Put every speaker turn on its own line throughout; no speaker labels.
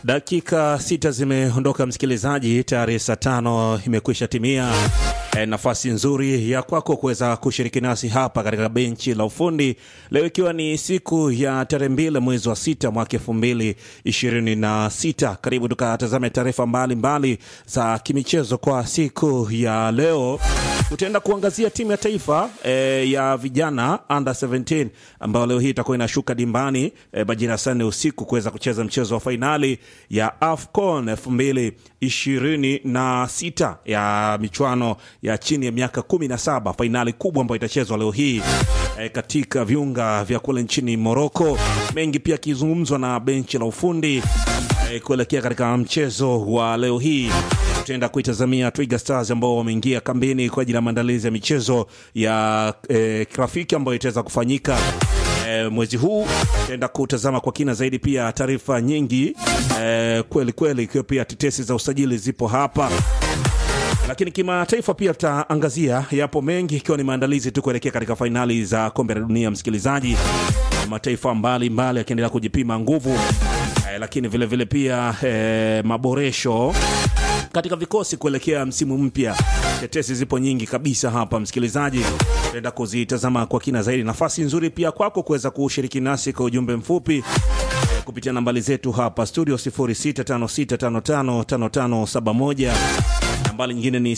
Dakika sita zimeondoka msikilizaji, tayari saa tano imekwisha timia. E, nafasi nzuri ya kwako kuweza kushiriki nasi hapa katika benchi la ufundi leo, ikiwa ni siku ya tarehe mbili mwezi wa sita mwaka elfu mbili ishirini na sita. Karibu tukatazame taarifa mbalimbali za kimichezo kwa siku ya leo. Tutaenda kuangazia timu ya taifa e, ya vijana under 17 ambayo leo hii itakuwa inashuka dimbani e, majira ya saa nne usiku kuweza kucheza mchezo wa fainali ya AFCON elfu mbili ishirini na sita ya michuano ya chini ya miaka 17, fainali kubwa ambayo itachezwa leo hii e, katika viunga vya kule nchini Moroko. Mengi pia akizungumzwa na benchi la ufundi e, kuelekea katika mchezo wa leo hii tutaenda kuitazamia Twiga Stars ambao wameingia kambini kwa ajili ya maandalizi ya michezo ya e, kirafiki ambayo itaweza kufanyika e, mwezi huu. Tutaenda kutazama kwa kina zaidi pia taarifa nyingi e, kweli kweli, ikiwa pia tetesi za usajili zipo hapa lakini kimataifa pia tutaangazia, yapo mengi, ikiwa ni maandalizi tu kuelekea katika fainali za kombe la dunia. Msikilizaji, mataifa mbalimbali yakiendelea kujipima nguvu eh, lakini vilevile vile pia eh, maboresho katika vikosi kuelekea msimu mpya. Tetesi zipo nyingi kabisa hapa, msikilizaji, tutaenda kuzitazama kwa kina zaidi. Nafasi nzuri pia kwako kuweza kushiriki nasi kwa ujumbe mfupi eh, kupitia nambari zetu hapa studio 0656555571 nambari nyingine ni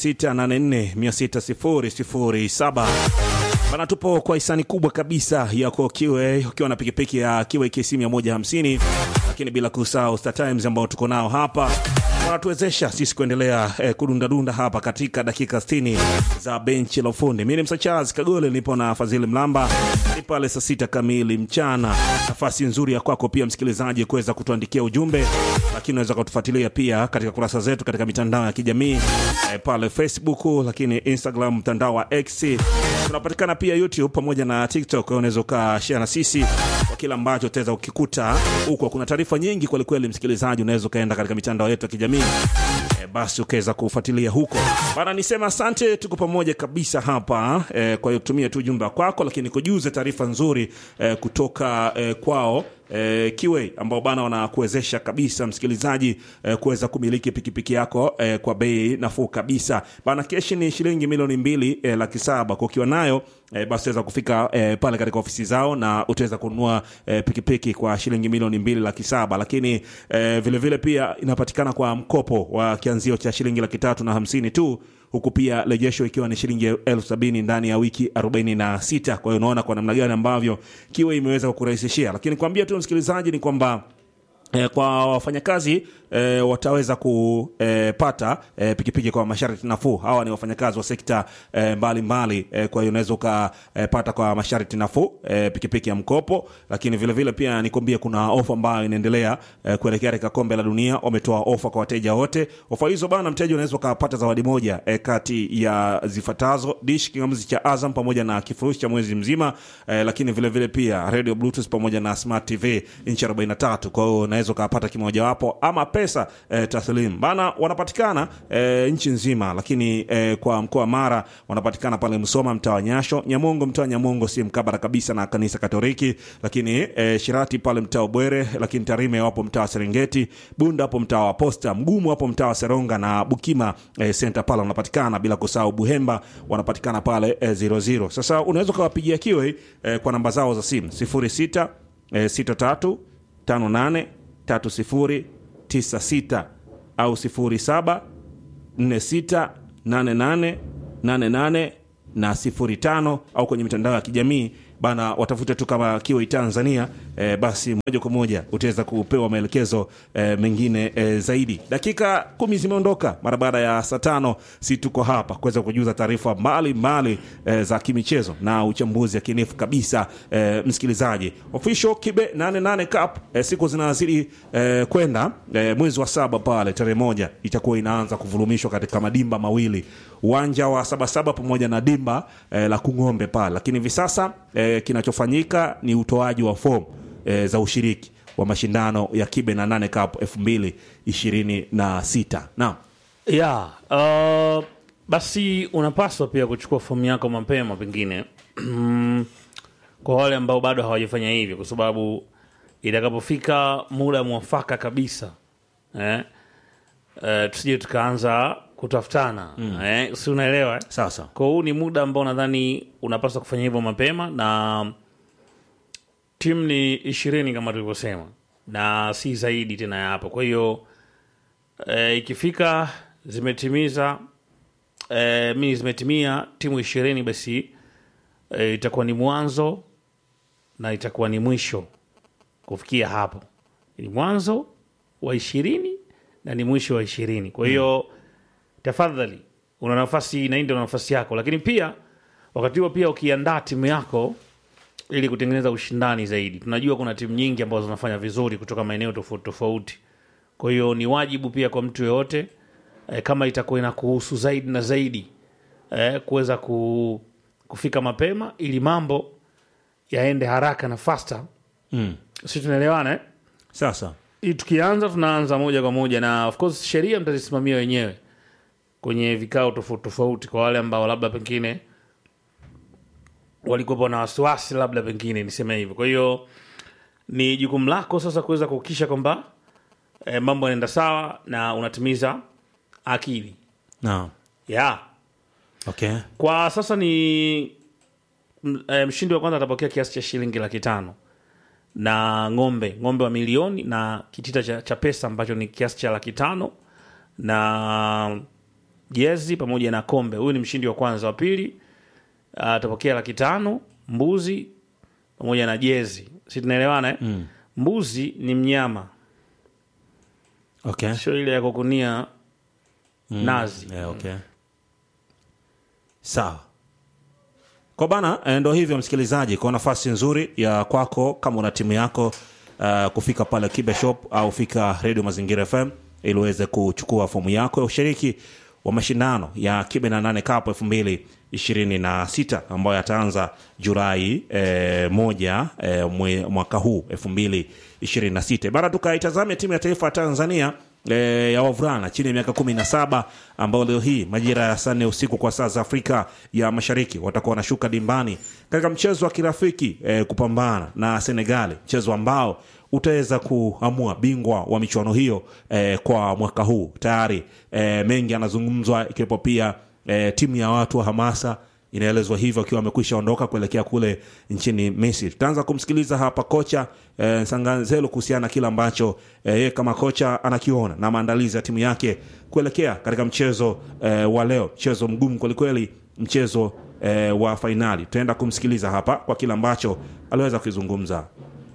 0684600007. Bana, tupo kwa hisani kubwa kabisa yako Kiwe, ukiwa na pikipiki ya Kiwe KC 150, lakini bila kusahau Star Times ambao tuko nao hapa wanatuwezesha sisi kuendelea eh, kudundadunda hapa katika dakika 60 za benchi la ufundi. Mimi ni Msa Charles Kagole, nipo na Fadhili Mlamba, ni pale saa sita kamili mchana. Nafasi nzuri ya kwako pia msikilizaji kuweza kutuandikia ujumbe, lakini unaweza kutufuatilia pia katika kurasa zetu katika mitandao ya kijamii eh, pale Facebook, lakini Instagram, mtandao wa X, tunapatikana pia YouTube pamoja na TikTok. Unaweza ukashare na sisi kwa kila ambacho utaweza ukikuta huko. Kuna taarifa nyingi kwelikweli, msikilizaji, unaweza ukaenda katika mitandao yetu ya kijamii E, basi ukaweza kufuatilia huko bana. Nisema asante, tuko pamoja kabisa hapa e, kwa hiyo tumia tu ujumbe kwako, lakini kujuze taarifa nzuri e, kutoka e, kwao E, Kiwe ambao bana wanakuwezesha kabisa msikilizaji e, kuweza kumiliki pikipiki yako e, kwa bei nafuu kabisa bana. Keshi ni shilingi milioni mbili e, laki saba kwa ukiwa nayo e, basi utaweza kufika e, pale katika ofisi zao na utaweza kununua e, pikipiki kwa shilingi milioni mbili laki saba lakini e, vilevile vile pia inapatikana kwa mkopo wa kianzio cha shilingi laki tatu na hamsini tu huku pia rejesho ikiwa ni shilingi elfu sabini ndani ya wiki 46. Kwa hiyo unaona kwa namna gani ambavyo Kiwe imeweza kukurahisishia, lakini kuambia tu msikilizaji ni kwamba E, kwa wafanyakazi e, wataweza kupata e, pikipiki kwa masharti nafuu. Hawa ni wafanyakazi wa sekta e, mbalimbali e, kwa hiyo unaweza ukapata kwa masharti nafuu e, pikipiki ya mkopo, lakini vile vile pia nikwambie kuna ofa ambayo inaendelea e, kuelekea katika kombe la dunia. Wametoa ofa kwa wateja wote. Ofa hizo bana, mteja unaweza ukapata zawadi moja e, kati ya zifuatazo: dish kingamuzi cha Azam pamoja na kifurushi cha mwezi mzima e, lakini vile vile pia radio bluetooth pamoja na smart TV inchi 43 kwa hiyo unaweza ukapata kimojawapo ama pesa e, taslim bana. Wanapatikana e, nchi nzima, lakini e, kwa mkoa wa Mara wanapatikana pale Msoma, mtaa wa Nyasho, Nyamongo, mtaa wa Nyamongo si mkabara kabisa na kanisa Katoliki, lakini e, Shirati pale mtaa wa Bwere, lakini Tarime wapo mtaa wa Serengeti, Bunda hapo mtaa wa Posta, Mgumu hapo mtaa wa Seronga na Bukima e, center pale wanapatikana, bila kusahau Buhemba wanapatikana pale e, 00. Sasa unaweza ukawapigia Kiwe e, kwa namba zao za simu 06 e, 63 58 3096 au 07 46 88 88 na 05 au kwenye mitandao ya kijamii bana, watafute tu kama Kiwi Tanzania. E, basi moja kwa moja utaweza kupewa maelekezo e, mengine e, zaidi. Dakika kumi zimeondoka mara baada ya saa tano, si tuko hapa kuweza kujuza taarifa mbalimbali e, za kimichezo na uchambuzi yakinifu kabisa. E, msikilizaji, official Kibe 88 Cup e, siku zinazidi e, kwenda e, mwezi wa saba pale tarehe moja itakuwa inaanza kuvurumishwa katika madimba mawili, uwanja wa Sabasaba pamoja na dimba e, la Kung'ombe pale, lakini hivi sasa e, kinachofanyika ni utoaji wa fomu e, za ushiriki wa mashindano ya Kibe na nane Cup elfu mbili ishirini na sita. Naam,
ya uh, basi unapaswa pia kuchukua fomu yako mapema, pengine kwa wale ambao bado hawajafanya hivyo, kwa sababu itakapofika muda mwafaka kabisa eh, eh, tusije tukaanza kutafutana eh, si unaelewa eh?
sawa sawa
kwa huu ni muda ambao nadhani unapaswa kufanya hivyo mapema na timu ni ishirini kama tulivyosema na si zaidi tena ya hapo kwa hiyo e, ikifika zimetimiza e, mini zimetimia timu ishirini basi e, itakuwa ni mwanzo na itakuwa ni mwisho kufikia hapo ni mwanzo wa ishirini na ni mwisho wa ishirini kwa hiyo tafadhali una nafasi na hii ndio nafasi yako lakini pia wakati huo pia ukiandaa timu yako ili kutengeneza ushindani zaidi tunajua kuna timu nyingi ambazo zinafanya vizuri kutoka maeneo tofauti tofauti kwa hiyo ni wajibu pia kwa mtu yoyote eh, kama itakuwa inakuhusu zaidi na zaidi eh, kuweza ku, kufika mapema ili mambo yaende haraka na faster
mm.
si tunaelewana eh?
sasa
Hii tukianza tunaanza moja kwa moja na of course sheria mtazisimamia wenyewe kwenye vikao tofauti tofauti kwa wale ambao labda pengine walikuwepo na wasiwasi labda pengine niseme hivyo kwa hiyo ni jukumu lako sasa kuweza kuhakikisha kwamba eh, mambo yanaenda sawa na unatimiza akili
naam
yeah.
okay
kwa sasa ni m- eh, mshindi wa kwanza atapokea kiasi cha shilingi laki tano na ng'ombe ng'ombe wa milioni na kitita cha, cha pesa ambacho ni kiasi cha laki tano na jezi pamoja na kombe huyu ni mshindi wa kwanza wa pili ah, atapokea laki tano mbuzi pamoja na jezi si tunaelewana eh?
mm.
mbuzi ni mnyama
okay
sio ile ya kukunia nazi
yeah, okay sawa kwa bana eh, ndo hivyo msikilizaji kwa nafasi nzuri ya kwako kama una timu yako uh, kufika pale kibe shop au fika redio mazingira fm ili uweze kuchukua fomu yako ya ushiriki wa mashindano ya kibe na nane cup elfu mbili ishirini na sita ambayo yataanza julai eh, moja eh, mwe, mwaka huu elfu mbili ishirini na sita bana tukaitazame timu ya taifa ya tanzania e, ya wavulana chini ya miaka kumi na saba ambao leo hii majira ya saa nne usiku kwa saa za Afrika ya Mashariki watakuwa wanashuka dimbani katika mchezo wa kirafiki e, kupambana na Senegali, mchezo ambao utaweza kuamua bingwa wa michuano hiyo e, kwa mwaka huu. Tayari e, mengi yanazungumzwa ikiwepo pia e, timu ya watu wa hamasa inaelezwa hivyo akiwa amekwisha ondoka kuelekea kule nchini Misri. Tutaanza kumsikiliza hapa kocha eh, Sanganzelo kuhusiana na kile ambacho eh, yeye kama kocha anakiona na maandalizi ya timu yake kuelekea katika mchezo eh, wa leo, mchezo mgumu kwelikweli, mchezo eh, wa fainali. Tutaenda kumsikiliza hapa kwa kile ambacho aliweza kukizungumza.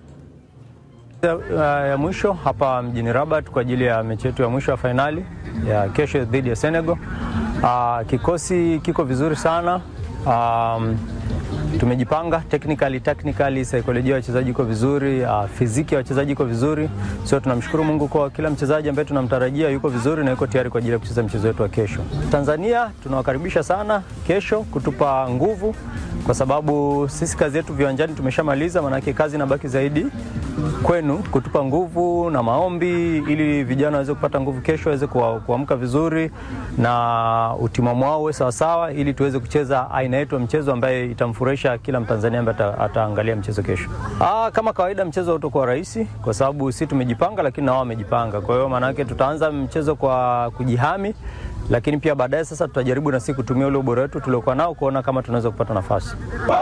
ya ya mwisho hapa mjini Rabat kwa ajili ya mechi yetu ya mwisho ya fainali ya kesho dhidi ya Senegal. Ah, kikosi kiko vizuri sana. Um, tumejipanga technically, technically saikolojia ya wachezaji iko vizuri, uh, fiziki ya wachezaji iko vizuri, so tunamshukuru Mungu kwa kila mchezaji ambaye tunamtarajia yuko vizuri na yuko tayari kwa ajili ya kucheza mchezo wetu wa kesho. Tanzania tunawakaribisha sana kesho kutupa nguvu, kwa sababu sisi kazi yetu viwanjani tumeshamaliza, maanake kazi inabaki zaidi kwenu kutupa nguvu na maombi, ili vijana waweze kupata nguvu kesho, waweze kuwa- kuamka vizuri na utimamu wao uwe sawasawa, ili tuweze kucheza aina yetu ya mchezo ambaye itamfurahisha kila Mtanzania ambaye ata- ataangalia mchezo kesho. Aa, kama kawaida mchezo utakuwa rahisi kwa sababu si tumejipanga, lakini na wao wamejipanga. Kwa hiyo maanake tutaanza mchezo kwa kujihami, lakini pia baadaye sasa tutajaribu na sisi kutumia ule ubora wetu tuliokuwa nao kuona kama tunaweza kupata nafasi.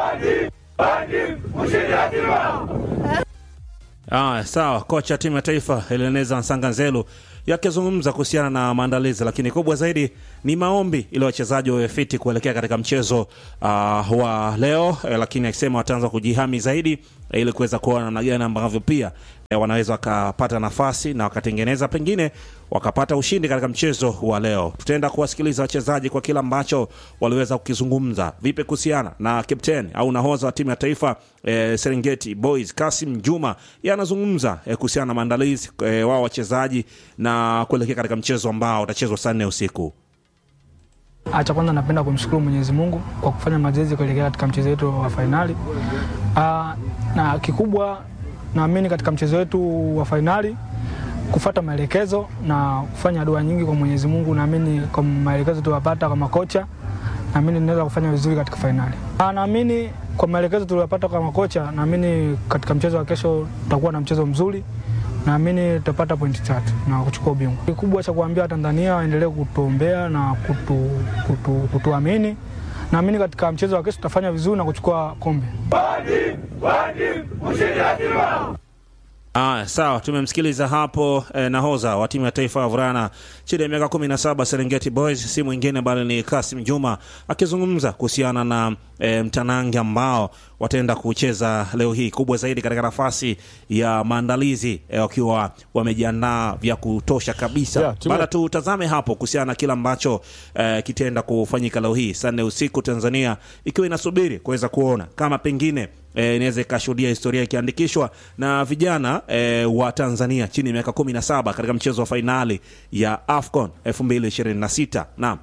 Ah, sawa. Kocha timu ya taifa Eleneza Nsanganzelu yakizungumza kuhusiana na maandalizi, lakini kubwa zaidi ni maombi ili wachezaji wawe fiti kuelekea katika mchezo uh, wa leo eh, lakini akisema wataanza kujihami zaidi eh, ili kuweza kuona namna gani ambavyo pia eh, wanaweza wakapata nafasi na wakatengeneza pengine wakapata ushindi katika mchezo wa leo. Tutaenda kuwasikiliza wachezaji kwa kila ambacho waliweza kukizungumza. Vipi kuhusiana na captain au nahodha wa timu ya taifa eh, Serengeti Boys Kasim Juma, yeye anazungumza eh, kuhusiana na maandalizi eh, wao wachezaji na kuelekea katika mchezo ambao utachezwa saa nne usiku.
Ah, Cha kwanza napenda kumshukuru Mwenyezi Mungu kwa kufanya mazoezi kuelekea katika mchezo wetu wa fainali. Ah, na kikubwa naamini katika mchezo wetu wa fainali kufuata maelekezo na kufanya dua nyingi kwa Mwenyezi Mungu. Naamini kwa maelekezo tuwapata kwa makocha, naamini tunaweza kufanya vizuri katika fainali. Ah, Naamini kwa maelekezo tuliyopata kama kocha, naamini katika mchezo wa kesho tutakuwa na mchezo mzuri, naamini tutapata pointi tatu na kuchukua ubingwa. Kikubwa cha kuambia Tanzania waendelee kutuombea na kutu, kutu, kutuamini. Naamini katika mchezo wa kesho tutafanya vizuri na kuchukua kombe.
Aya, sawa, tumemsikiliza hapo eh, nahodha wa timu ya taifa ya wavulana chini ya miaka 17 Serengeti Boys, si mwingine bali ni Kasim Juma akizungumza kuhusiana na eh, mtanange ambao wataenda kucheza leo hii, kubwa zaidi katika nafasi ya maandalizi eh, wakiwa wamejiandaa vya kutosha kabisa.
Yeah, timu-
Baada tutazame hapo kuhusiana na kile ambacho eh, kitaenda kufanyika leo hii saa nne usiku, Tanzania ikiwa inasubiri kuweza kuona kama pengine eh, inaweza ikashuhudia historia ikiandikishwa na vijana eh, wa Tanzania chini ya miaka 17 katika mchezo wa fainali ya AFCON 2026. Naam.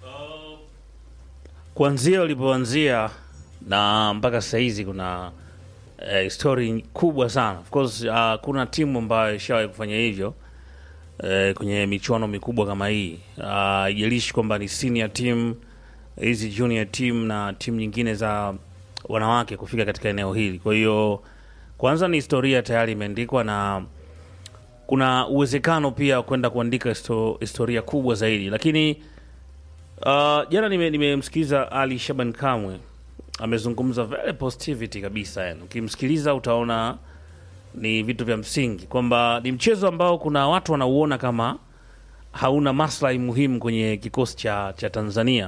kuanzia ulipoanzia na mpaka sasa hizi kuna eh, story kubwa sana of course uh, kuna timu ambayo ishawahi kufanya hivyo eh, kwenye michuano mikubwa kama hii Ah, haijalishi kwamba ni senior team hizi junior team na timu nyingine za wanawake kufika katika eneo hili kwa hiyo kwanza ni historia tayari imeandikwa na kuna uwezekano pia wa kwenda kuandika histo- historia kubwa zaidi lakini Uh, jana nime- nimemsikiliza Ali Shaban Kamwe amezungumza very positivity kabisa yani. Ukimsikiliza utaona ni vitu vya msingi kwamba ni mchezo ambao kuna watu wanauona kama hauna maslahi muhimu kwenye kikosi cha, cha Tanzania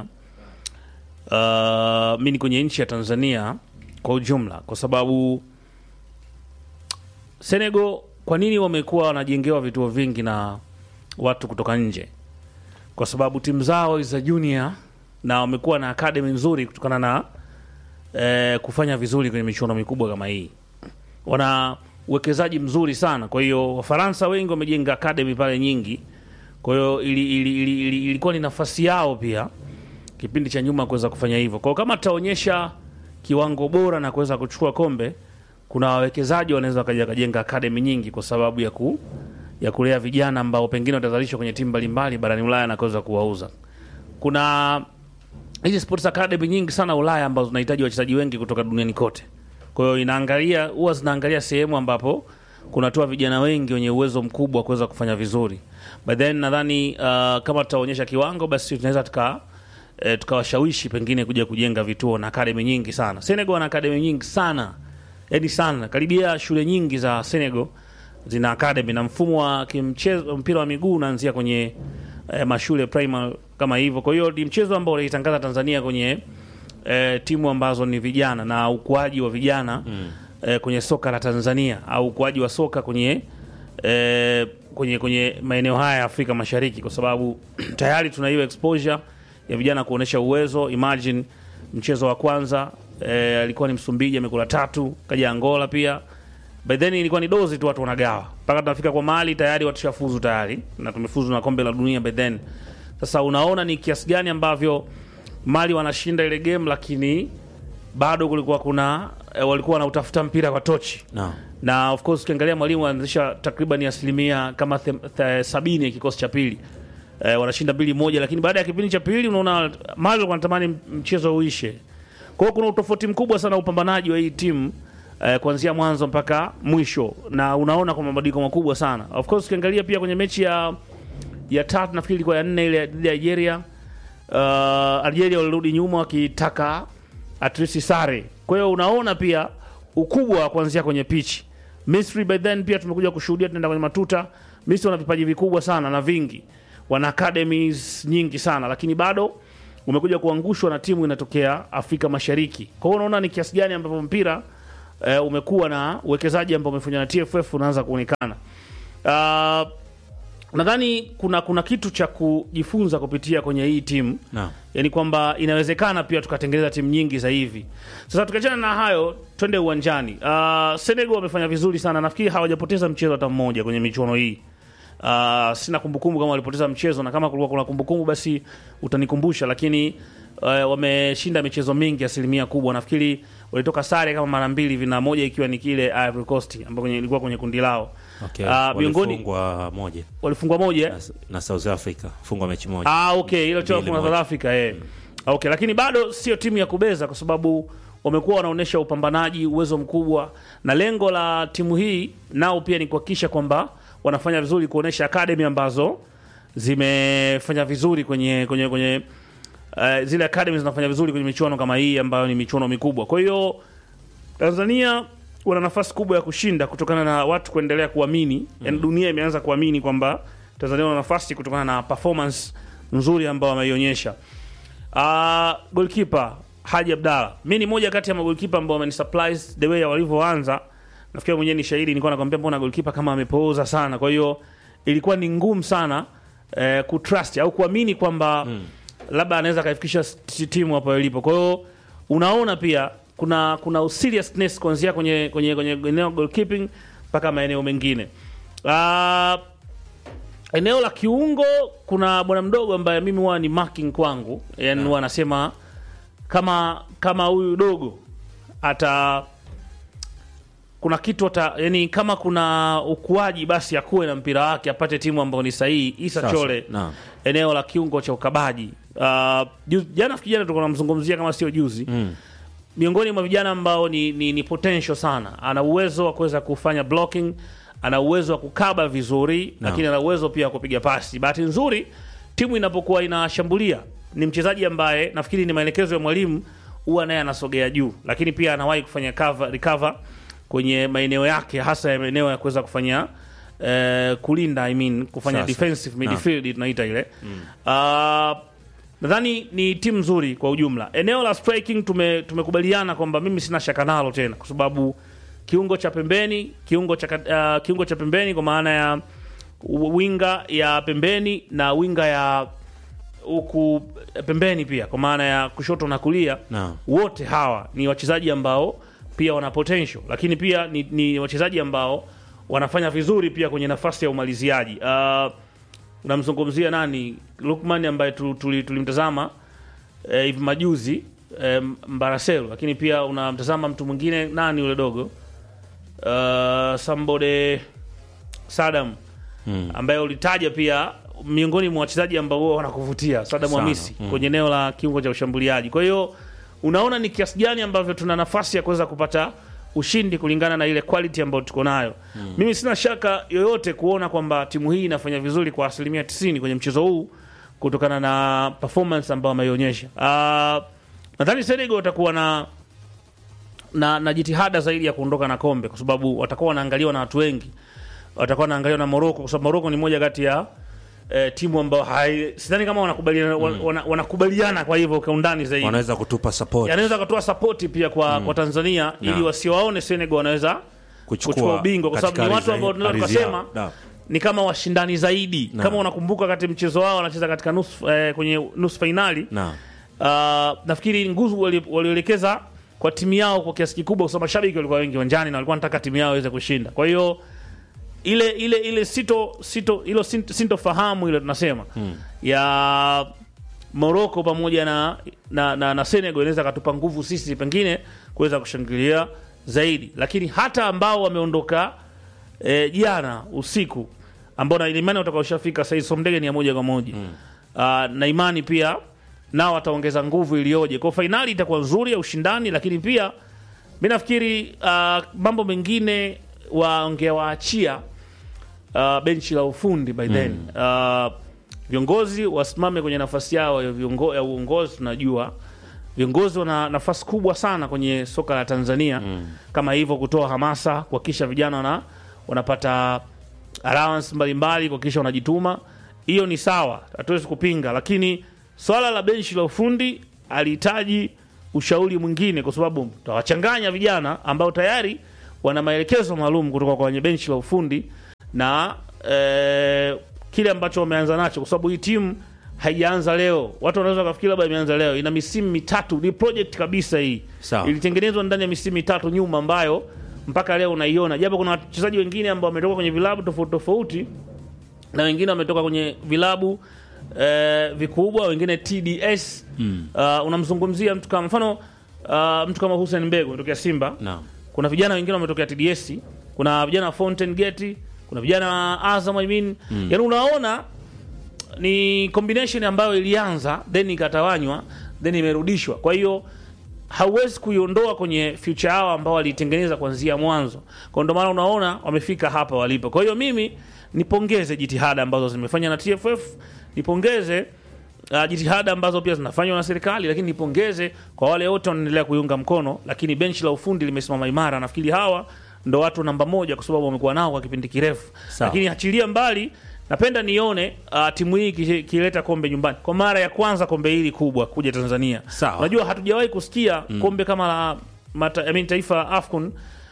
uh, mi ni kwenye nchi ya Tanzania kwa ujumla, kwa sababu Senegal, kwa nini wamekuwa wanajengewa vituo vingi na watu kutoka nje? kwa sababu timu zao za junior na wamekuwa na academy nzuri kutokana na eh, kufanya vizuri kwenye michuano mikubwa kama hii. Wana uwekezaji mzuri sana, kwa hiyo Wafaransa wengi wamejenga academy pale nyingi, kwa hiyo ili, ili, ili, ili, ilikuwa ni nafasi yao pia kipindi cha nyuma kuweza kufanya hivyo. Kwa hiyo kama tutaonyesha kiwango bora na kuweza kuchukua kombe, kuna wawekezaji wanaweza wakaja wakajenga academy nyingi kwa sababu ya ku ya kulea vijana ambao pengine watazalishwa kwenye timu mbalimbali barani Ulaya na kuweza kuwauza. Kuna hizi sports academy nyingi sana Ulaya ambazo zinahitaji wachezaji wengi kutoka duniani kote. Kwa hiyo inaangalia huwa zinaangalia sehemu ambapo kunatoa vijana wengi wenye uwezo mkubwa wa kuweza kufanya vizuri. But then nadhani uh, kama tutaonyesha kiwango basi tunaweza tuka eh, tukawashawishi pengine kuja kujenga vituo na academy nyingi sana. Senegal wana academy nyingi sana. Yaani sana. Karibia shule nyingi za Senegal zina academy na mfumo wa kimchezo mpira wa miguu unaanzia kwenye eh, mashule primary kama hivyo. Kwa hiyo ni mchezo ambao unaitangaza Tanzania kwenye eh, timu ambazo ni vijana na ukuaji wa vijana mm. eh, kwenye soka la Tanzania au ukuaji wa soka kwenye eh, kwenye kwenye maeneo haya ya Afrika Mashariki, kwa sababu tayari tuna hiyo exposure ya vijana kuonesha uwezo. Imagine mchezo wa kwanza eh, alikuwa ni Msumbiji amekula tatu, kaja Angola pia by then ilikuwa ni dozi tu watu wanagawa mpaka tunafika kwa mali tayari watu shafuzu tayari na tumefuzu na kombe la dunia by then sasa unaona ni kiasi gani ambavyo mali wanashinda ile game lakini bado kulikuwa kuna e, walikuwa wanautafuta mpira kwa tochi
No.
na of course ukiangalia mwalimu anaanzisha takriban asilimia kama them- the- sabini ya kikosi cha pili e, wanashinda mbili moja lakini baada ya kipindi cha pili unaona mali walikuwa wanatamani mchezo uishe kwa hiyo kuna utofauti mkubwa sana upambanaji wa hii timu eh, kuanzia mwanzo mpaka mwisho na unaona kwa mabadiliko makubwa sana of course ukiangalia pia kwenye mechi ya ya tatu nafikiri ilikuwa ya nne ile dhidi ya Algeria uh, Algeria walirudi nyuma wakitaka at least sare kwa hiyo unaona pia ukubwa wa kuanzia kwenye pitch Misri by then pia tumekuja kushuhudia tunaenda kwenye matuta Misri wana vipaji vikubwa sana na vingi wana academies nyingi sana lakini bado umekuja kuangushwa na timu inatokea Afrika Mashariki. Kwa hiyo unaona ni kiasi gani ambavyo mpira eh, umekuwa na uwekezaji ambao umefanywa na TFF unaanza kuonekana. Uh, nadhani kuna kuna kitu cha kujifunza kupitia kwenye hii timu
Naam.
yani kwamba inawezekana pia tukatengeneza timu nyingi za hivi. Sasa tukiachana na hayo, twende uwanjani. Uh, Senegal wamefanya vizuri sana, nafikiri hawajapoteza mchezo hata mmoja kwenye michuano hii. Uh, sina kumbukumbu kama walipoteza mchezo, na kama kulikuwa kuna kumbukumbu basi utanikumbusha, lakini uh, wameshinda michezo mingi, asilimia kubwa. Nafikiri walitoka sare kama mara mbili hivi, na moja ikiwa ni kile Ivory Coast ambao kwenye ilikuwa kwenye kundi lao.
Okay.
Ah, miongoni
Walifungwa moja
walifungwa moja
na, na South Africa fungwa mechi moja.
Ah, okay, hilo cha
Mbili
kuna South
moja.
Africa eh. Okay, lakini bado sio timu ya kubeza kwa sababu wamekuwa wanaonyesha upambanaji, uwezo mkubwa, na lengo la timu hii nao pia ni kuhakikisha kwamba wanafanya vizuri, kuonyesha academy ambazo zimefanya vizuri kwenye kwenye kwenye uh, zile academy zinafanya vizuri kwenye michuano kama hii ambayo ni michuano mikubwa. Kwa hiyo Tanzania wana nafasi kubwa ya kushinda kutokana na watu kuendelea kuamini mm. Yani dunia imeanza kuamini kwamba Tanzania wana nafasi kutokana na performance nzuri ambao wameionyesha. Uh, goalkeeper Haji Abdalla, mi ni moja kati ya magolkipa ambao wameni surprise the way walivyoanza. Nafikiri mwenyewe ni shahidi, nilikuwa nakwambia mbona goalkeeper kama amepooza sana. Kwa hiyo ilikuwa ni ngumu sana eh, kutrust au kuamini kwamba mm. labda anaweza akaifikisha s- timu hapo ilipo. Kwa hiyo unaona pia kuna kuna seriousness kuanzia kwenye kwenye kwenye eneo goalkeeping mpaka maeneo mengine. Uh, eneo la kiungo kuna bwana mdogo ambaye mimi huwa ni marking kwangu, yani huwa anasema kama kama huyu dogo ata kuna kitu ata, yani kama kuna ukuaji basi akuwe na mpira wake apate timu ambayo ni sahihi. Isa
Sasa,
Chole
naam.
eneo la kiungo cha ukabaji. Uh, ju- jana fikiri jana tulikuwa tunamzungumzia kama sio juzi
Mm.
miongoni mwa vijana ambao ni, ni, ni potential sana. Ana uwezo wa kuweza kufanya blocking, ana uwezo wa kukaba vizuri
Naam.
lakini ana uwezo pia wa kupiga pasi. Bahati nzuri timu inapokuwa inashambulia, ni mchezaji ambaye nafikiri ni maelekezo ya mwalimu, huwa naye anasogea juu, lakini pia anawahi kufanya cover, recover kwenye maeneo yake, hasa ya maeneo ya kuweza kufanya eh, kulinda I mean, kufanya
Sasa.
defensive
Naam.
midfield tunaita ile uh, nadhani ni timu nzuri kwa ujumla. Eneo la striking tume, tumekubaliana kwamba mimi sina shaka nalo tena, kwa sababu kiungo cha pembeni kiungo cha, ka- uh, kiungo cha pembeni kwa maana ya winga ya pembeni na winga ya huku pembeni pia kwa maana ya kushoto na kulia
Naam.
wote hawa ni wachezaji ambao pia wana potential, lakini pia ni, ni wachezaji ambao wanafanya vizuri pia kwenye nafasi ya umaliziaji. Uh, unamzungumzia nani Lukman ambaye tu- tuli- tulimtazama eh, hivi majuzi eh, Mbaraselo, lakini pia unamtazama mtu mwingine nani yule dogo uh, Sambode Sadam
Mm.
ambaye ulitaja pia miongoni mwa wachezaji ambao huwa wanakuvutia Sadam
Sana,
Hamisi
mm.
kwenye eneo la kiungo cha ushambuliaji. Kwa hiyo unaona ni kiasi gani ambavyo tuna nafasi ya kuweza kupata ushindi kulingana na ile quality ambayo tuko nayo. Mimi sina shaka yoyote kuona kwamba timu hii inafanya vizuri kwa asilimia 90 kwenye mchezo huu kutokana na performance ambayo ameionyesha. Uh, nadhani Senegal watakuwa na na, na jitihada zaidi ya kuondoka na kombe kwa sababu watakuwa wanaangaliwa na watu wengi, watakuwa wanaangaliwa na Morocco kwa sababu Morocco ni moja kati ya eh, timu ambayo hai- sidhani kama wanakubaliana wana, wanakubaliana kwa hivyo kwa undani zaidi
wanaweza kutupa support
anaweza akatoa sapoti pia kwa, kwa Tanzania ili
Naam.
wasiwaone Senegal wanaweza
kuchukua
kuchukua ubingwa kwa sababu ni
katika
watu
ardhi-
ambao tunaweza
ardhi
tukasema
yao. Naam.
ni kama washindani zaidi
Naam.
kama unakumbuka kati mchezo wao wanacheza katika nusu eh, kwenye nusu fainali
Naam.
uh, nafikiri nguvu wali- walioelekeza kwa timu yao kwa kiasi kikubwa, kwa sababu mashabiki walikuwa wengi uwanjani na walikuwa wanataka timu yao iweze kushinda. Kwa hiyo ile ile ile sito sito ilo sin- sintofahamu ile tunasema ya Morocco pamoja na, na, na, na Senegal inaweza katupa nguvu sisi pengine kuweza kushangilia zaidi, lakini hata ambao wameondoka eh, jana usiku ambao na imani watakaoshafika sasa hivi Somdege ni ya moja kwa moja mm. na imani pia nao wataongeza nguvu iliyoje kwa fainali itakuwa nzuri ya ushindani, lakini pia mi nafikiri uh, mambo mengine wangewaachia uh, benchi la ufundi by then uh, viongozi wasimame kwenye nafasi yao ya, viongo, ya uongozi. Tunajua viongozi wana nafasi kubwa sana kwenye soka la Tanzania kama hivyo, kutoa hamasa, kuhakikisha vijana wana, wanapata allowance mbalimbali, kuhakikisha wanajituma. Hiyo ni sawa, hatuwezi kupinga, lakini swala la benchi la ufundi alihitaji ushauri mwingine, kwa sababu tawachanganya vijana ambao tayari wana maelekezo maalum kutoka kwa wenye benchi la ufundi na eh, kile ambacho wameanza nacho, kwa sababu hii timu haijaanza leo. Watu wanaweza kufikiri labda imeanza leo, ina misimu mitatu, ni project kabisa hii.
Sawa.
Ilitengenezwa ndani ya misimu mitatu nyuma, ambayo mpaka leo unaiona, japo kuna wachezaji wengine ambao wametoka kwenye vilabu tofauti tofauti na wengine wametoka kwenye vilabu eh, vikubwa, wengine TDS. Uh, unamzungumzia mtu kama mfano uh, mtu kama Hussein Mbegu ametokea Simba
Naam.
kuna vijana wengine wametokea TDS, kuna vijana wa Fountain Gate, kuna vijana wa Azam I mean. Yaani unaona ni combination ambayo ilianza then ikatawanywa then imerudishwa. Kwa hiyo hauwezi kuiondoa kwenye future yao ambao walitengeneza kuanzia mwanzo. Kwa ndio maana unaona wamefika hapa walipo. Kwa hiyo mimi nipongeze jitihada ambazo zimefanywa na TFF, nipongeze uh, jitihada ambazo pia zinafanywa na serikali, lakini nipongeze kwa wale wote wanaendelea kuiunga mkono, lakini benchi la ufundi limesimama imara. Nafikiri hawa ndo watu namba moja kwa sababu wamekuwa nao kwa kipindi kirefu,
Sawa.
lakini achilia mbali napenda nione uh, timu hii iki- ikileta kombe nyumbani kwa mara ya kwanza, kombe hili kubwa kuja Tanzania.
Sawa.
Unajua hatujawahi kusikia kombe kama la mata, I mean, taifa la AFCON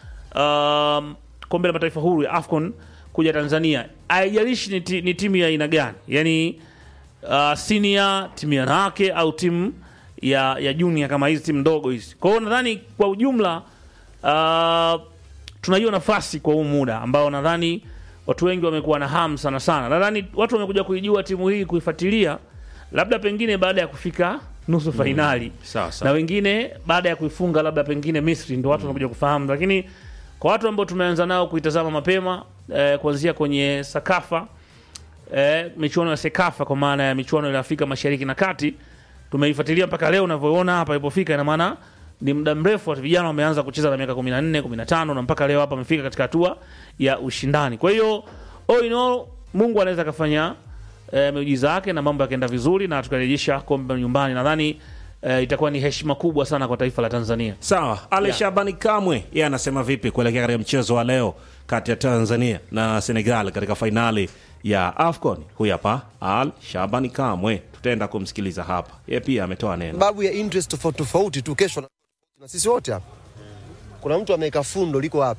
um, kombe la mataifa huru ya AFCON kuja Tanzania, haijalishi ni, ti, ni timu ya aina gani, yani uh, senior timu ya wanawake au timu ya, ya junior kama hizi timu ndogo hizi. Kwa hiyo nadhani kwa ujumla uh, tuna hiyo nafasi kwa huu muda ambao nadhani watu wengi wamekuwa na hamu sana sana. Nadhani watu wamekuja kuijua timu hii kuifuatilia, labda pengine baada ya kufika nusu fainali
Sawa, sawa.
na wengine baada ya kuifunga labda pengine Misri ndo watu wanakuja kufahamu, lakini kwa watu ambao tumeanza nao kuitazama mapema eh, kuanzia kwenye Sakafa eh, michuano ya Sekafa kwa maana ya michuano ya Afrika Mashariki na Kati tumeifuatilia mpaka leo unavyoona hapa ilipofika, ina maana ni muda mrefu watu vijana wameanza kucheza na miaka 14, 15 na mpaka leo hapa wamefika katika hatua ya ushindani. Kwa hiyo all in all, Mungu anaweza akafanya eh, miujiza yake na mambo yakaenda vizuri na tukarejesha kombe nyumbani. Nadhani eh, itakuwa ni heshima kubwa sana kwa taifa la Tanzania.
Sawa, Ale
Yeah.
Shabani Kamwe yeye anasema vipi kuelekea katika mchezo wa leo kati ya Tanzania na Senegal katika fainali ya AFCON? Huyu hapa Al Shabani Kamwe, tutaenda kumsikiliza hapa. Yeye pia ametoa neno.
sababu ya interest tofauti tofauti tu. Kesho na, na sisi wote hapa, kuna mtu ameweka fundo liko hapa,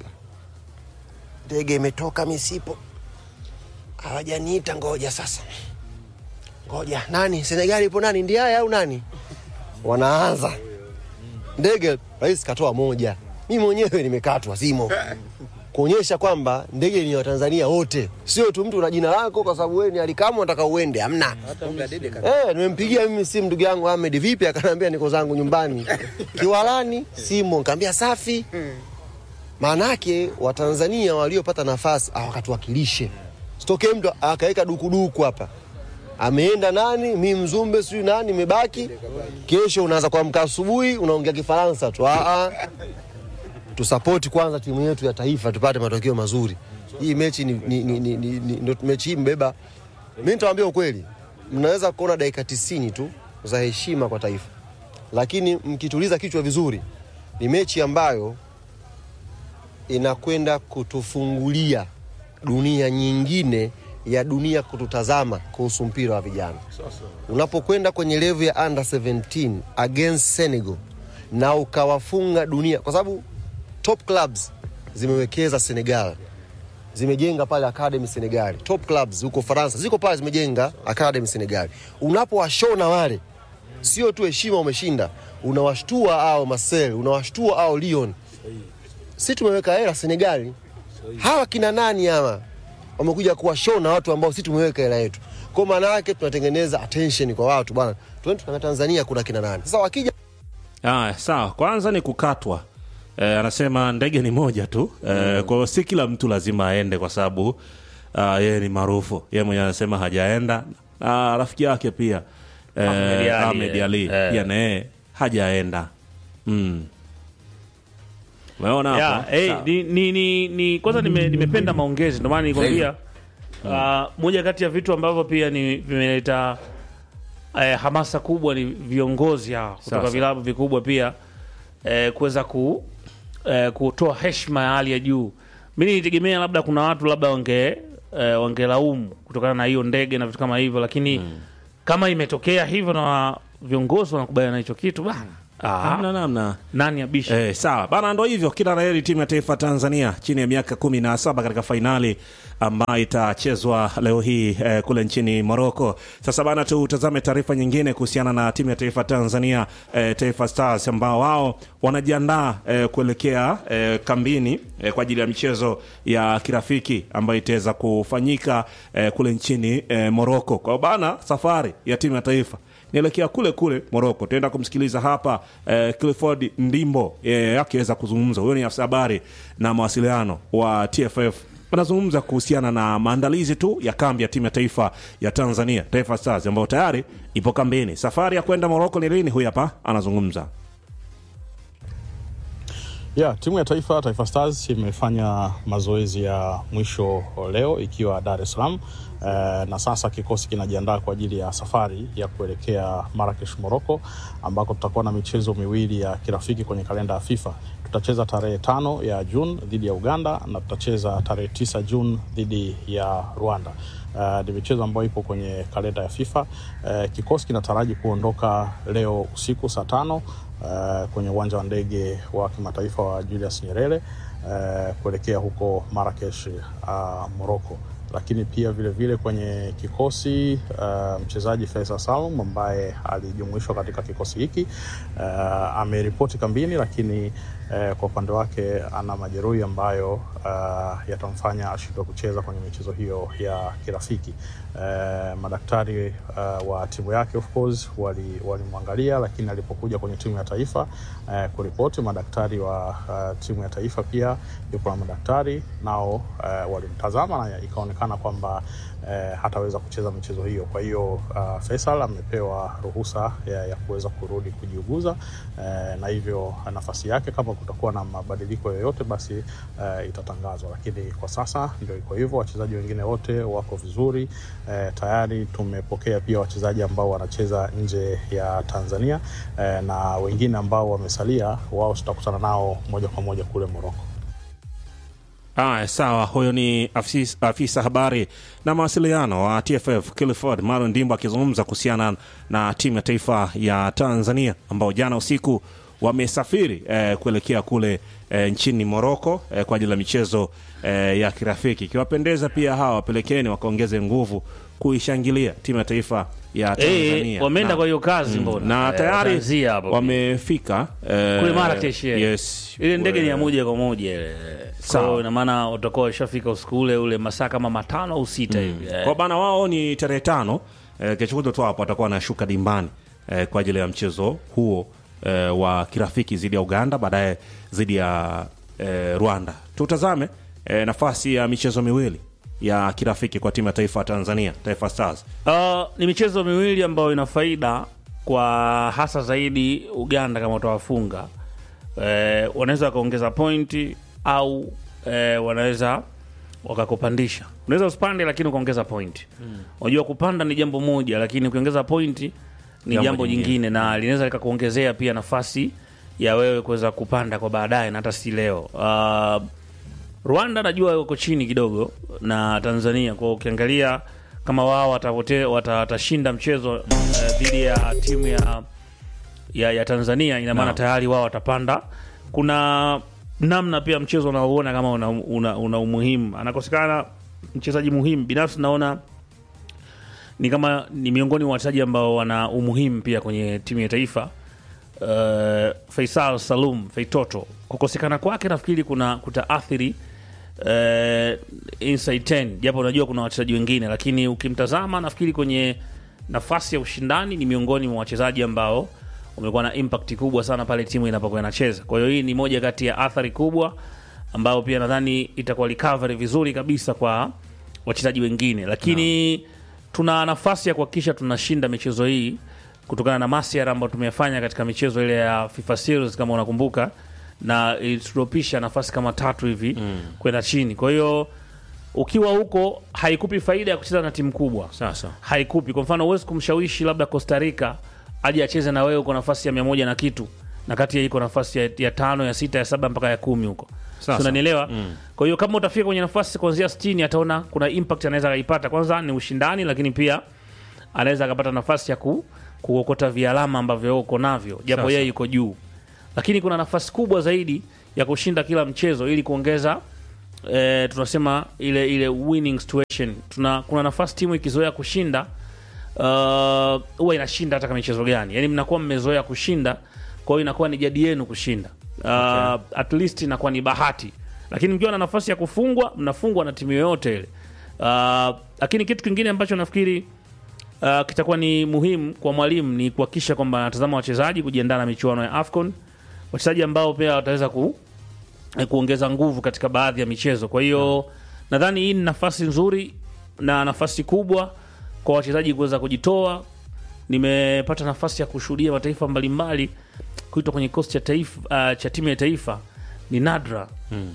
ndege imetoka misipo, hawajaniita ngoja sasa, ngoja nani, Senegali ipo nani, Ndiaye au nani? Wanaanza ndege, rais katoa moja, mi mwenyewe nimekatwa simo kuonyesha kwamba ndege ni ya Watanzania wote, sio tu mtu una jina lako kwa sababu wewe ni alikamu unataka uende, hamna. Eh, nimempigia mimi simu ndugu yangu Ahmed, vipi? Akaniambia niko zangu nyumbani Kiwalani, simu nikamwambia safi. Maana yake Watanzania waliopata nafasi awakatuwakilishe, sitokee mtu akaweka dukuduku hapa ameenda nani, mi Mzumbe sijui nani, imebaki kesho. Unaanza kuamka asubuhi unaongea Kifaransa tu. Ah, ah. Tusapoti kwanza timu yetu ya taifa tupate matokeo mazuri. Hii mechi ni, ni, ni, ni, ni, ni, ndo mechi hii mbeba. Mi nitawaambia ukweli, mnaweza kuona dakika tisini tu za heshima kwa taifa, lakini mkituliza kichwa vizuri, ni mechi ambayo inakwenda kutufungulia dunia nyingine ya dunia kututazama kuhusu mpira wa vijana. Unapokwenda kwenye level ya under 17 against Senegal na ukawafunga dunia, kwa sababu top clubs zimewekeza Senegal, zimejenga pale academy Senegal. Top clubs huko Faransa ziko pale zimejenga academy Senegal. Unapowashona wale, sio tu heshima umeshinda, unawashtua au Marseille, unawashtua au Lyon. Si tumeweka hela Senegali, hawa kina nani hawa wamekuja kuwashona watu ambao si tumeweka hela yetu. Kwa maana yake tunatengeneza attention kwa watu bwana, tuende tukaangalia Tanzania kuna kina nani. Sasa wakija
Aya, sawa. Kwanza ni kukatwa. Eh, anasema ndege ni moja tu. Eh, kwa hiyo si kila mtu lazima aende kwa sababu ah, yeye ni maarufu. Yeye mwenyewe anasema hajaenda. Na rafiki yake pia eh,
Ahmed Ali,
Ahmed
eh,
Ali
eh.
pia naye hajaenda. Mm. Umeona
Yeah,
hapo?
hey,
Sawa.
ni, ni, ni, ni kwanza nime, nimependa maongezi ndio maana nilikwambia uh, moja kati ya vitu ambavyo pia ni vimeleta eh, hamasa kubwa ni viongozi hawa kutoka
Sasa.
vilabu vikubwa pia eh, kuweza ku eh, kutoa heshima ya hali ya juu. Mimi nilitegemea labda kuna watu labda wange eh, wangelaumu kutokana na hiyo ndege na vitu kama hivyo, lakini kama imetokea hivyo na viongozi wanakubaliana na hicho kitu bana,
Hamna
ah,
namna.
nani abishi?
Eh, sawa bana, ndo hivyo. Kila laheri timu ya taifa Tanzania chini ya miaka kumi na saba katika fainali ambayo itachezwa leo hii eh, kule nchini Morocco. Sasa bana, tutazame taarifa nyingine kuhusiana na timu ya taifa Tanzania eh, Taifa Stars ambao wao wanajiandaa eh, kuelekea eh, kambini eh, kwa ajili ya michezo ya kirafiki ambayo itaweza kufanyika eh, kule nchini eh, Morocco. Kwa hiyo bana, safari ya timu ya taifa nielekea kule kule Moroko. Tuenda kumsikiliza hapa eh, Clifford Ndimbo eh, akiweza kuzungumza. Huyo ni afisa habari na mawasiliano wa TFF, anazungumza kuhusiana na maandalizi tu ya kambi ya timu ya taifa ya Tanzania Taifa Stars ambayo tayari ipo kambini. Safari ya kwenda Moroko ni lini? Huyu hapa anazungumza.
Yeah, timu ya taifa Taifa Stars imefanya mazoezi ya mwisho leo ikiwa Dar es Salaam eh, na sasa kikosi kinajiandaa kwa ajili ya safari ya kuelekea Marrakesh, Morocco ambako tutakuwa na michezo miwili ya kirafiki kwenye kalenda ya FIFA. Tutacheza tarehe tano ya Juni dhidi ya Uganda na tutacheza tarehe tisa Juni dhidi ya Rwanda. Uh, ni michezo ambayo ipo kwenye kalenda ya FIFA. Uh, kikosi kinataraji kuondoka leo usiku saa tano uh, kwenye uwanja wa ndege wa kimataifa wa Julius Nyerere uh, kuelekea huko Marrakesh uh, Morocco lakini pia vile vile kwenye kikosi uh, mchezaji Faisal Salum ambaye alijumuishwa katika kikosi hiki uh, ameripoti kambini, lakini uh, kwa upande wake ana majeruhi ambayo uh, yatamfanya ashindwe kucheza kwenye michezo hiyo ya kirafiki. Uh, madaktari uh, wa timu yake of course walimwangalia, wali lakini alipokuja kwenye timu ya taifa uh, kuripoti, madaktari wa uh, timu ya taifa pia yupo na madaktari nao uh, walimtazama na ikaonekana kwamba uh, hataweza kucheza michezo hiyo. Kwa hiyo uh, Faisal amepewa ruhusa ya, ya kuweza kurudi kujiuguza uh, na hivyo nafasi yake kama kutakuwa na mabadiliko yoyote basi uh, itatangazwa, lakini kwa sasa ndio iko hivyo. Wachezaji wengine wote wako vizuri. Eh, tayari tumepokea pia wachezaji ambao wanacheza nje ya Tanzania eh, na wengine ambao wamesalia, wao tutakutana nao moja kwa moja kule Moroko.
Aya, sawa. Huyo ni afisa, afisa habari na mawasiliano wa TFF Clifford Marlon Ndimbo akizungumza kuhusiana na timu ya taifa ya Tanzania ambao jana usiku wamesafiri eh, kuelekea kule eh, nchini Moroko eh, kwa ajili ya michezo eh, ya kirafiki. Ikiwapendeza pia hawa wapelekeni wakaongeze nguvu kuishangilia timu ya taifa ya Tanzania.
Eh, wameenda
Na-
kwa hiyo kazi mbona
na
Eh,
tayari
wataanzia hapo.
wamefika eh,
kule Marrakesh eh.
yes,
ile ndege ni ya
Eh,
moja kwa moja ile
Sawa.
Kwa ina maana utakuwa ushafika usiku ule ule masaa kama matano au sita hivi eh.
kwa bana wao ni tarehe tano eh, kesho kutwa tu hapo watakuwa wanashuka dimbani eh, kwa ajili ya mchezo huo eh, wa kirafiki dhidi ya Uganda, baadaye dhidi ya eh, Rwanda. Tutazame eh, nafasi ya michezo miwili ya kirafiki kwa timu ya taifa ya Tanzania, Taifa Stars.
Uh, ni michezo miwili ambayo ina faida kwa hasa zaidi Uganda kama utawafunga eh, wanaweza wakaongeza pointi au eh, wanaweza wakakupandisha. Unaweza usipande lakini ukaongeza pointi. Unajua kupanda ni jambo moja, lakini ukiongeza pointi ni
Jambo
jambo,
jingine.
jingine na linaweza likakuongezea pia nafasi ya wewe kuweza kupanda kwa baadaye na hata si leo. Uh, Rwanda najua uko chini kidogo na Tanzania, kwa ukiangalia kama wao watapote- wata- watashinda mchezo eh, dhidi ya timu ya, ya, ya Tanzania, ina maana
Naam.
tayari wao watapanda. Kuna namna pia mchezo unaoona kama una, una, una umuhimu, anakosekana mchezaji muhimu. Binafsi naona ni kama ni miongoni mwa wachezaji ambao wana umuhimu pia kwenye timu ya taifa uh, Faisal Salum Feitoto kukosekana kwake nafikiri kuna kutaathiri uh, inside 10 japo unajua kuna wachezaji wengine, lakini ukimtazama nafikiri kwenye nafasi ya ushindani ni miongoni mwa wachezaji ambao wamekuwa na impact kubwa sana pale timu inapokuwa inacheza. Kwa hiyo hii ni moja kati ya athari kubwa ambayo pia nadhani itakuwa recovery vizuri kabisa kwa wachezaji wengine, lakini tuna nafasi ya kuhakikisha tunashinda michezo hii kutokana na masiara ambayo tumeyafanya katika michezo ile ya FIFA Series kama unakumbuka, na ilituropisha nafasi kama tatu hivi kwenda chini. Kwa hiyo ukiwa huko haikupi faida ya kucheza na timu kubwa
Sasa
haikupi. Kwa mfano, huwezi kumshawishi labda Costa Rica aje acheze na wewe uko nafasi ya mia moja na kitu na kati ya iko nafasi ya, ya tano ya sita ya saba mpaka ya kumi huko,
Sasa.
Si unanielewa? Kwa hiyo kama utafika kwenye nafasi kuanzia 60 ataona kuna impact anaweza akaipata. Kwanza ni ushindani, lakini pia anaweza akapata nafasi ya ku, kuokota vialama ambavyo wewe uko navyo, japo
Sasa.
yeye yuko juu, lakini kuna nafasi kubwa zaidi ya kushinda kila mchezo ili kuongeza eh, tunasema ile ile winning situation. Tuna kuna nafasi timu ikizoea kushinda uh, huwa inashinda hata kama michezo gani, yani mnakuwa mmezoea kushinda, kwa hiyo inakuwa ni jadi yenu kushinda uh, at least inakuwa ni bahati, lakini mkiwa na nafasi ya kufungwa mnafungwa na timu yoyote ile uh, lakini kitu kingine ambacho nafikiri uh, kitakuwa ni muhimu kwa mwalimu ni kuhakikisha kwamba anatazama wachezaji kujiandaa na michuano ya AFCON, wachezaji ambao pia wataweza ku, eh, kuongeza nguvu katika baadhi ya michezo. Kwa hiyo nadhani hii ni nafasi nzuri na nafasi kubwa kwa wachezaji kuweza kujitoa. Nimepata nafasi ya kushuhudia mataifa mbalimbali kuitwa kwenye kikosi cha taifa uh, cha timu ya taifa ni nadra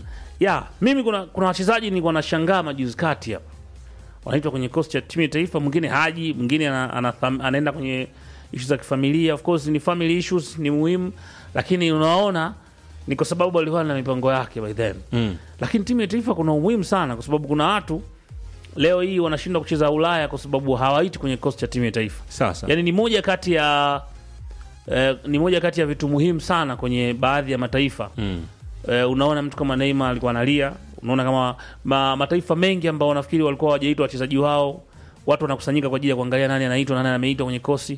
ya mimi kuna kuna wachezaji nilikuwa nashangaa majuzi kati hapa wanaitwa kwenye kosi cha timu ya taifa mwingine haji mwingine ana, ana, anaenda kwenye ishu za kifamilia of course ni family issues ni muhimu lakini unaona ni kwa sababu alikuwa na mipango yake by then
Mm.
lakini timu ya taifa kuna umuhimu sana kwa sababu kuna watu leo hii wanashindwa kucheza ulaya kwa sababu hawaiti kwenye kosi cha timu ya taifa
Sasa
yani ni moja kati ya eh, ni moja kati ya vitu muhimu sana kwenye baadhi ya mataifa
mm.
eh, unaona mtu kama Neymar alikuwa analia unaona kama ma, mataifa mengi ambao wanafikiri walikuwa hawajaitwa wachezaji wao watu wanakusanyika kwa ajili ya kuangalia nani anaitwa na nani ameitwa kwenye kosi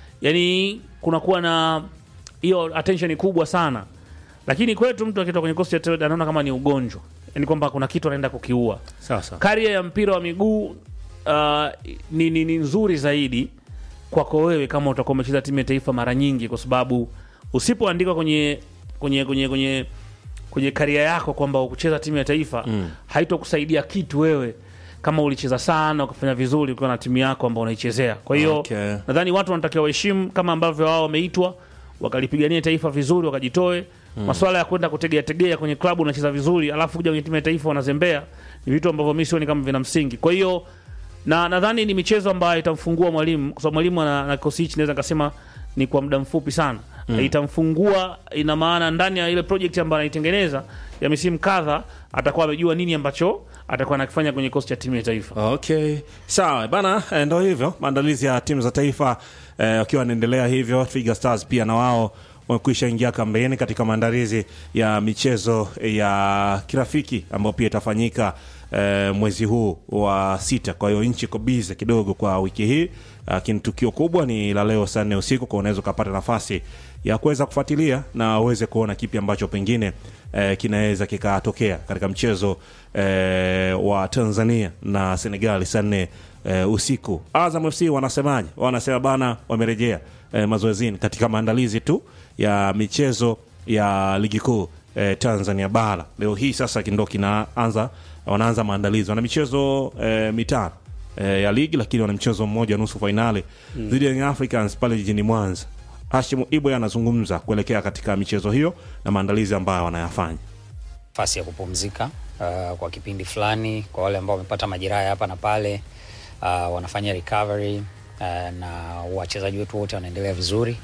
yani kunakuwa na hiyo attention kubwa sana lakini kwetu mtu akitoka kwenye kosi cha taifa anaona kama ni ugonjwa yani kwamba kuna kitu anaenda kukiua
sasa
karia ya mpira wa miguu uh, ni, ni, ni nzuri zaidi kwako wewe kama utakuwa umecheza timu ya taifa mara nyingi kwa sababu usipoandikwa kwenye kwenye kwenye kwenye kwenye karia yako kwamba ukucheza timu ya taifa mm. haitokusaidia kitu wewe kama ulicheza sana ukafanya vizuri ukiwa na timu yako ambao unaichezea kwa hiyo
Okay.
nadhani watu wanatakiwa waheshimu kama ambavyo wao wameitwa wakalipigania taifa vizuri wakajitoe mm. maswala ya kwenda kutegea tegea kwenye klabu unacheza vizuri alafu kuja kwenye timu ya taifa wanazembea ni vitu ambavyo mi sioni kama vina msingi kwa hiyo na nadhani ni michezo ambayo itamfungua mwalimu kwa sababu mwalimu ana na kikosi hichi naweza nikasema ni kwa muda mfupi sana mm. itamfungua ina maana ndani ya ile project ambayo anaitengeneza ya misimu kadha atakuwa amejua nini ambacho atakuwa anakifanya kwenye kikosi cha timu ya taifa
Okay, sawa bana, eh, ndo hivyo maandalizi ya timu za taifa eh, wakiwa wanaendelea hivyo. Twiga Stars pia na wao wamekwisha ingia kambeni katika maandalizi ya michezo ya kirafiki ambayo pia itafanyika eh, mwezi huu wa sita. Kwa hiyo nchi iko bize kidogo kwa wiki hii, lakini tukio kubwa ni la leo saa nne usiku, kwa unaweza ukapata nafasi ya kuweza kufuatilia na uweze kuona kipi ambacho pengine eh, kinaweza kikatokea katika mchezo eh, wa Tanzania na Senegal saa nne eh, usiku. Azam FC wanasemaje? Wanasema bana, wamerejea eh, mazoezini katika maandalizi tu ya michezo ya ligi kuu eh, Tanzania bara. Leo hii sasa ndo kinaanza, wanaanza maandalizi, wana michezo eh, mitano eh, ya ligi, lakini wana mchezo mmoja nusu fainali dhidi ya Young Africans pale jijini Mwanza. Hashim Ibwe anazungumza kuelekea katika michezo hiyo na maandalizi ambayo wanayafanya.
nafasi ya kupumzika uh, kwa kipindi fulani kwa wale ambao wamepata majeraha ya hapa na pale uh, wanafanya recovery uh, na wachezaji wetu wote wanaendelea vizuri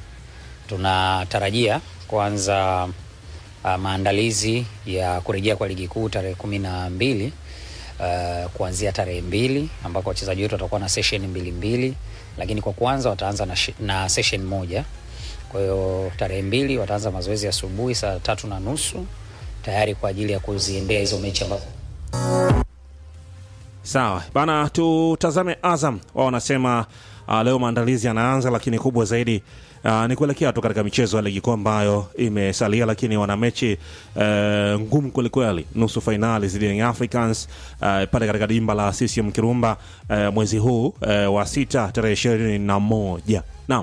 tunatarajia kuanza uh, maandalizi ya kurejea kwa ligi kuu tarehe kumi na mbili uh, kuanzia tarehe mbili ambako wachezaji wetu watakuwa na session mbili mbili lakini kwa kwanza wataanza na, shi- na session moja kwa hiyo tarehe mbili wataanza mazoezi asubuhi saa tatu na nusu tayari kwa ajili ya kuziendea hizo mechi ambazo
Sawa bana, tutazame Azam. Wao wanasema uh, leo maandalizi yanaanza, lakini kubwa zaidi uh, ni kuelekea tu katika michezo ya ligi kuu ambayo imesalia, lakini wana mechi uh, ngumu kwelikweli, nusu fainali dhidi ya Young Africans uh, pale katika dimba la CCM Kirumba uh, mwezi huu uh, wa sita tarehe ishirini na moja. Naam.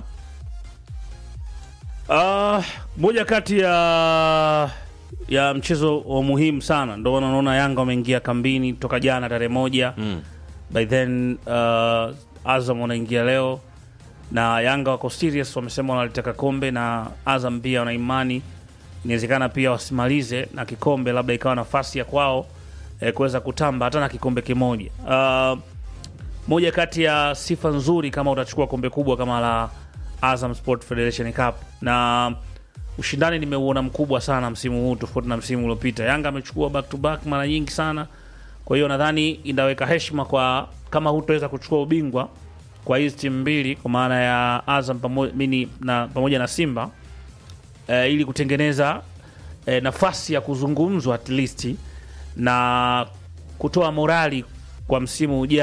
Uh, moja kati ya ya mchezo wa muhimu sana ndo maana unaona Yanga wameingia kambini toka jana tarehe moja mm. by then uh, Azam wanaingia leo na Yanga wako serious, wamesema wanalitaka kombe na Azam pia wana imani inawezekana pia wasimalize na kikombe, labda ikawa nafasi ya kwao eh, kuweza kutamba hata na kikombe kimoja. Uh, moja kati ya sifa nzuri kama utachukua kombe kubwa kama la Azam Sport Federation Cup, na ushindani nimeuona mkubwa sana msimu huu tofauti na msimu uliopita. Yanga amechukua back to back mara nyingi sana, kwa hiyo nadhani inaweka heshima kwa kama hutaweza kuchukua ubingwa kwa hizi timu mbili, kwa maana ya Azam pamoja, mini, na, pamoja na Simba eh, ili kutengeneza eh, nafasi ya kuzungumzwa at least na kutoa morali kwa msimu ujao